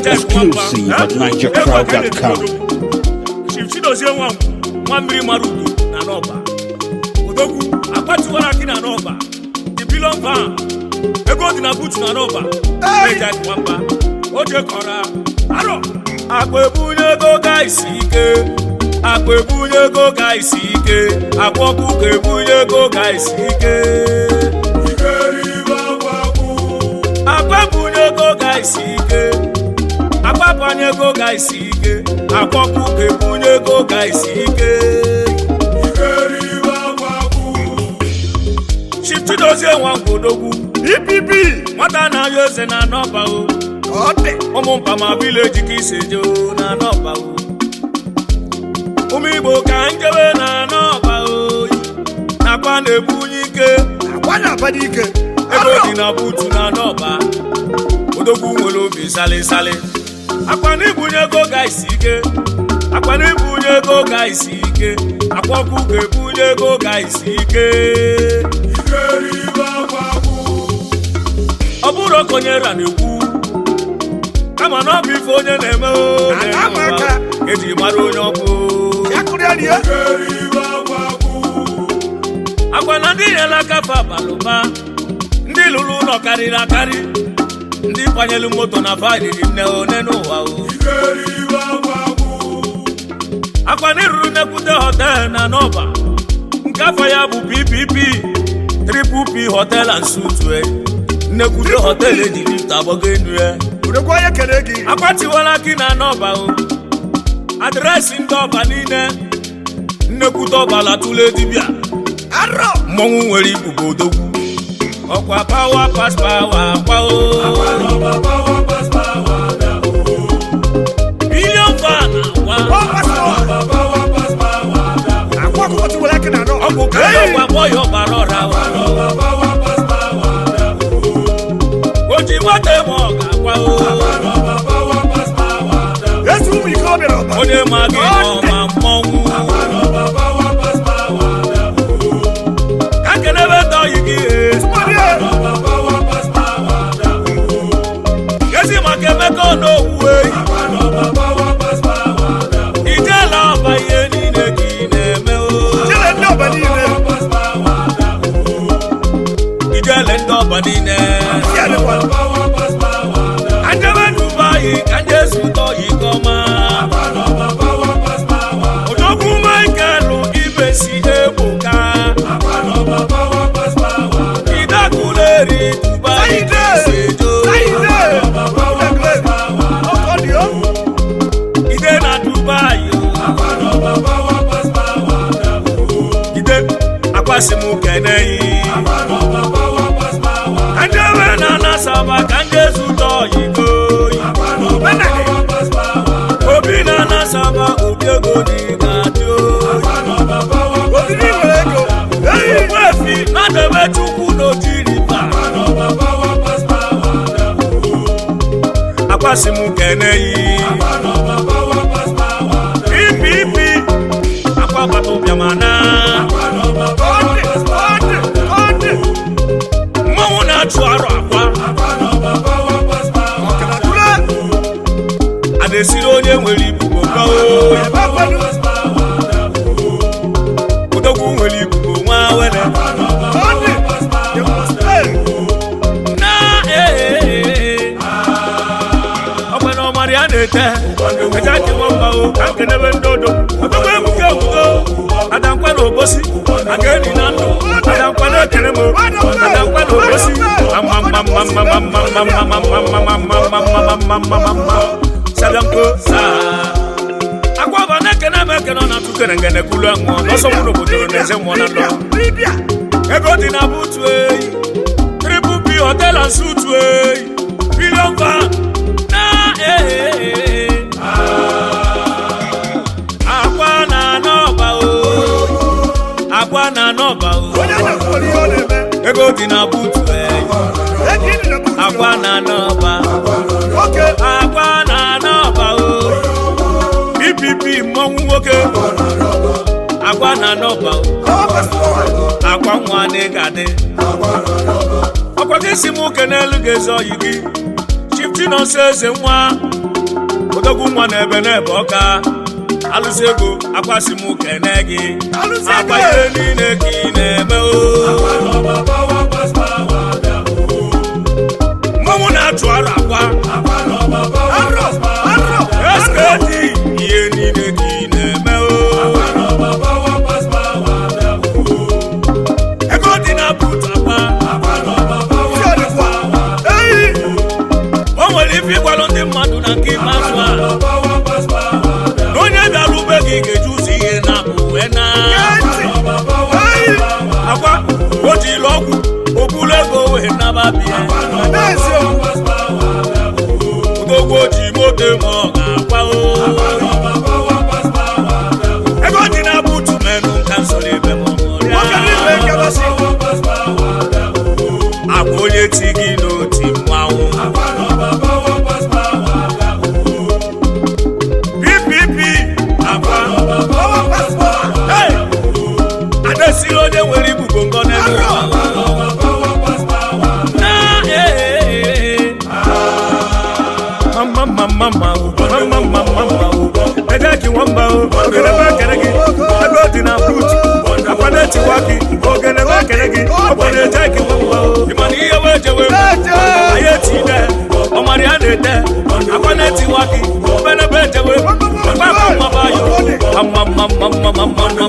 Exclusive at NigerCrowd.com. Chief Chidozie nwa nwa mmiri mara ugwu na n'ọba odogwu agbatiwara gị na n'ọba the billion van ego dị na butu na n'ọba eja nwamba o jekọra arọ akpa ebunye ego ga isi ike akpa ebunye ego ga isi ike akwa ọkụkọ ebunye ego ga isi ike akpa ebunye ego ga isi ike agbapanye ego ga isi ike akwọkwụ ka ebunye ego ga isi ike chifchidozie nwa ngwodogwu ipp nwata na-ayọ eze na anọba o ụmụ mpama vileji ka isi je o na anọba o ụmụ igbo ka njebe na anọba o nakwa na-ebunye ike ego dị na butu na anọba odogwu nwere obi salịsalị akpa na ibunye ego ga isi ike akpa na ibunye ego ga isi ike akwa ọkụ ga-ebunye ego ga isi ike ọ bụrụ okonyera na-ekwu kama na ọ bụ ife onye na-eme o na-eme ụwa, eji mara onye ọ bụ akwa na ndị nyere aka fa balụba ndị lụrụ ụlọ karịrị akarị ndị kwanyelu moto na faịlịrị nne one n'ụwa o akwa na ịrụrụ nnekwute họtel na n'ọba nke afọ ya bụ ppp triple p hotel and suit e nnekwute họtel eji lifta agbago enu ya akwatiwala gị na n'ọba o adreesị ndị ọba niile nnekwute ọbala tụle dibịa mmọnwụ nwere ibubo odogwu ọkwa pawa pas pawa akwa o bilion fan akwa ọ bụ ka ọgwa gbọ ya ọgbara ọra o ji nwata eme ọ ga-akwa o onye ma gị n'ọma mmọnwụ ka kelebe ndị ọyị gị ezi maka emeka n'owu eyi ijela ọba ihe niile ka ị na-eme o ijele ndị ọba niile anjebe dubai ka nje zụta oyi gọma odogwu michael ibesi egboka idakuleri dubai kesejo ide na dubai o ide akwasị m keneyi anjebe na nasaba ka nje zụta oyi goyi obi na nasaba obi ego dị ga-adị oyi Ogbuefi na-adebe chukwu n'ojiriba akwasị m keneyi ipipi akwabata ụbịamana mmanwụ na-achụ arụ akwa a na-esiri onye nwere ibubo gao odogwu nwere ibubo nwa were na ee ọgbana ọmara ya na-ete eja ji nwamba o ka nkenebe ndị odo odogwu ebuka ebugo adankwa na obosi aga eri na ndụ adankwa na ekere m adankwa na obosi sabianko saa akwaba na-ekene m ekene ọ na-atụ kere ngene kulu anwụọ n'ọsọ mụ n'obodo na eze mmụọ na ndọ ego dị na butu eyi triple p hotel and suit eyi billion van na ee akwa na n'ọba o akwa na n'ọba o ego dị na butu eyi akwa na n'ọba akwa na n'ọba o ppp mmọnwụ nwoke akwa na n'ọba o akwa nwa n'ịgadị ọkwa gị si m ụke n'elu ga-eze oyi gị chifti nọsọ eze nwa odogwu nwa na ebe n'ebe ọka alụsị ego akwasị m kene gị akwa ihe niile ka ị na-eme o mmanwụ na-atụ arụ akwa eskedi ihe niile ka ị na-eme o ego dị na but akwa Eyi! o nwere ife ịgwalụ ndị mmadụ na nke ikpeazụ a na onye bịara ube gị ga-eji ụzọ ihe na uwe na akwa o jiri ọgwụ obulu ego wee naba bie odogwu ji moto ma ọ ga-akwa o ego dị na butu menụ nka nsoro ebe ma ọ ṅụrịa. akwa onye ti gị n'oti mmanwụ ppp akwa Hey! adesiri onye nwere ibubo ngọ n'ebe ụwa Na, eh, eh, eh, eh. Mama, mama, mama, oh. Mama, mama, mama, oh. Ede ki nwamba o, ogene ba kere gị, ebe ọ dị na brut, akwa na-etikwa gị, ogene ba kere gị, ọkwa na-eje gị nwamba o. Ị ma na ihe wee jewe m, anyị eti ide, ọmara ya na-ede, akwa na-etiwa gị, obenebe ejewe, akwa akwa mmaba yo, mama, mama, mama, mama,